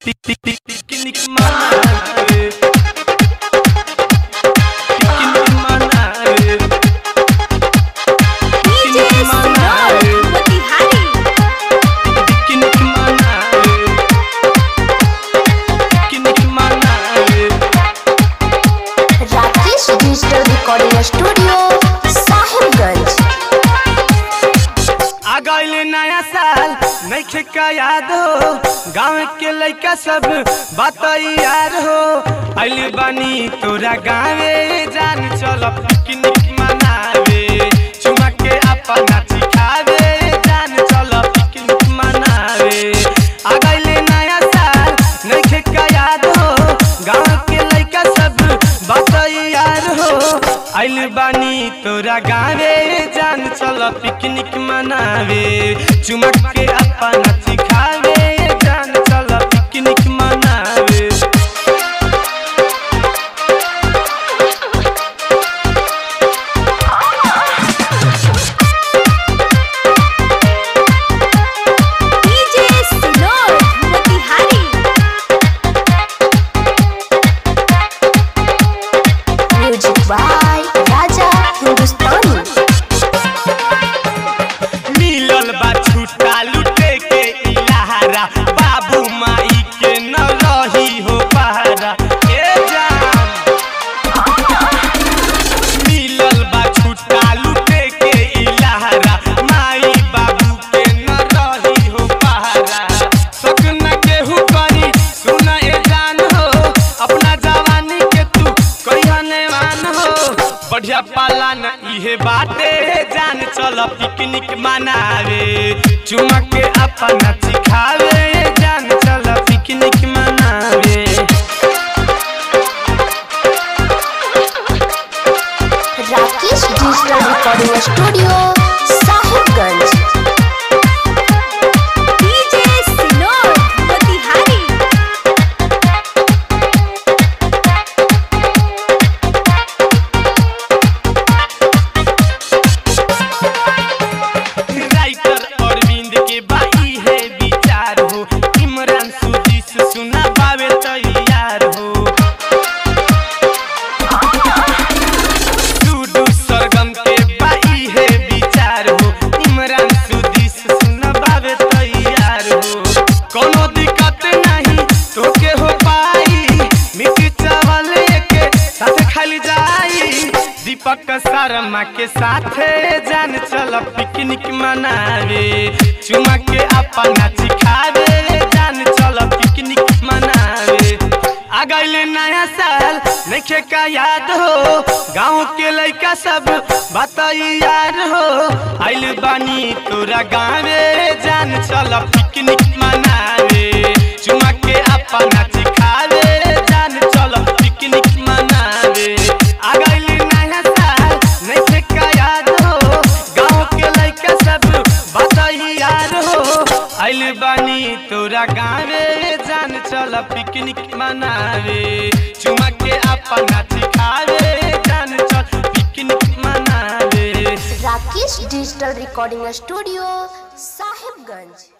Picnic मनावे picnic मनावे DJ Sinor, Motihari. Picnic मनावे पिकनिक मनावे Rakesh digital recording studio Sahibganj आ गइल नया साल नइखे का याद हो गाँव के लइका सब बात यार हो आइल बानी तोरा गाँवे जान चल पिकनिक मनावे चुमा के अपना चिखावे जान चल पिकनिक मनावे आ गइल नया साल नइखे का याद हो गाँव के लइका सब बात यार हो आइल बानी तोरा गाँवे जान चल पिकनिक मनावे चुमक के अपना सिखावे जान चल पिकनिक मनावे DJ Sinor, Motihari. Music by Raja Hindustani. मिलल बा छुट्टा लुटे के इलाहारा बाबू माई के न रही हो पहारा ए जान मिलल बा छुट्टा लुटे के इलाहारा माई बाबू के न रही हो पहारा शक न केहू करी सुन ए जान हो अपना जवानी के तू कहिया नेवान हो बढ़िया पाला न इहे बाटे जान चल पिकनिक मनावे चुमा के अपना सिखावे जान चल पिकनिक मनावे Rakesh digital recording studio Sahibganj DJ Sinor, Motihari. Writer Arvind के बाई है विचार हो इमरान सुजी से सुना पावे तैयार हो डूडू सरगम के बाई है विचार हो इमरान सुजी से सुना पावे तैयार हो कोनो दिक्कत नहीं तोके हो पाई मिट्टी चावल के साथ खाली जाई दीपक शर्मा के साथे जान चल पिकनिक मनावे चुमा के अपना सिखावे जान चल पिकनिक मनावे आ गइल नया साल नइखे का याद हो गाँव के लइका सब बात यार हो आइल बानी तोरा गाँवे जान चल पिकनिक मनावे चुमा के अपना सिखावे जान चल पिकनिक मनावे आ गइल नया साल नइखे का याद हो गाँव के लइका सब बात यार हो आइल बानी तोरा गाँवे जान चल पिकनिक मनावे चुमा के अपना सिखावे जान चल पिकनिक मनावे Rakesh digital recording studio Sahibganj